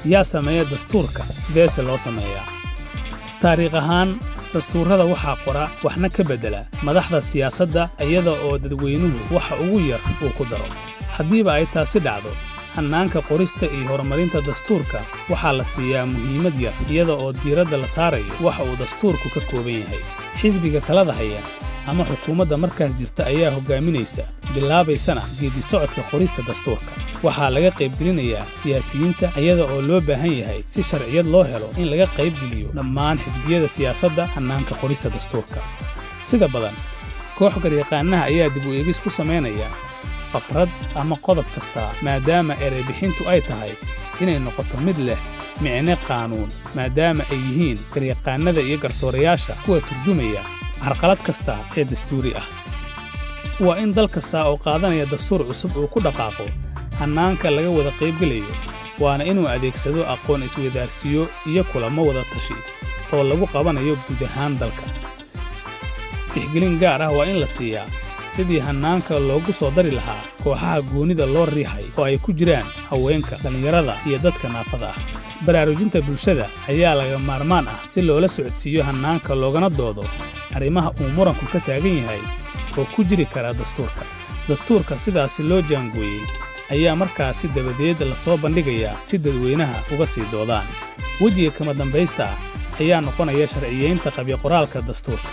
yaa sameeya dastuurka sideese loo sameeyaa taariikh ahaan dastuurrada waxaa qora waxna ka beddela madaxda siyaasadda iyada oo dadweynuhu waxa ugu yar uu ku daro haddiiba ay taasi dhacdo hannaanka qorista iyo horumarinta dastuurka waxaa la siiyaa muhiimad yar iyada oo diiradda la saarayo waxa uu dastuurku ka kooban yahay xisbiga talada haya ama xukuumadda markaas jirta ayaa hoggaaminaysa bilaabaysana geeddi-socodka qorista dastuurka waxaa laga qaybgelinayaa siyaasiyiinta iyada oo loo baahan yahay si sharciyad loo helo in laga qaybgeliyo dhammaan xisbiyada siyaasadda hannaanka qorista dastuurka sida badan koox garyaqaannaha ayaa dib u eegis ku samaynaya faqrad ama qodob kastaa maadaama ereybixintu ay tahay inay noqoto mid leh micne qaanuun maadaama ay yihiin garyaqaannada iyo garsoorayaasha kuwa turjumaya carqalad kasta ee dastuuri ah waa in dal kastaa oo qaadanaya dastuur cusub uu ku dhaqaaqo hannaanka laga wada qaybgelayo waana inuu adeegsado aqoon iswadaarsiyo iyo kulamo wada tashi oo lagu qabanayo guud ahaan dalka tixgelin gaar ah waa in la siiyaa sidii hannaanka loogu soo dari lahaa kooxaha goonnida loo riixay oo ay ku jiraan haweenka dhallinyarada iyo dadka naafada ah baraarujinta bulshada ayaa laga maarmaan ah si loola socodsiiyo hannaanka loogana doodo arrimaha uu muranku ka taagan yahay oo ku jiri kara dastuurka dastuurka sidaasi loo jaangooyey ayaa markaasi dabadeed la soo bandhigayaa si dadweynaha uga sii doodaan wejiga kama dambaysta ah ayaa noqonaya sharciyaynta qabyoqoraalka dastuurka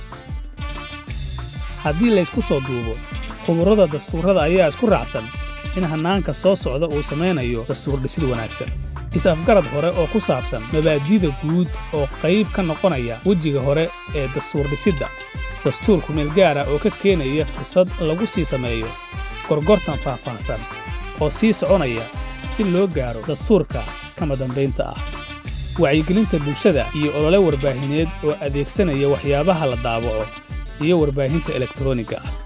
haddii laysku soo duubo khuburrada dastuurrada ayaa isku raacsan in hannaanka soo socda uu samaynayo dastuur dhisid wanaagsan is-afgarad hore oo ku saabsan mabaadi'da guud oo qayb ka noqonaya wejiga hore ee dastuur dhisidda dastuurku meel gaara oo ka keenaya fursad lagu sii sameeyo gorgortan faahfaahsan oo sii soconaya si loo gaaro dastuurka kama dambaynta ah wacyigelinta bulshada iyo olole warbaahineed oo adeegsanaya waxyaabaha la daawaco iyo warbaahinta elektaroonigga ah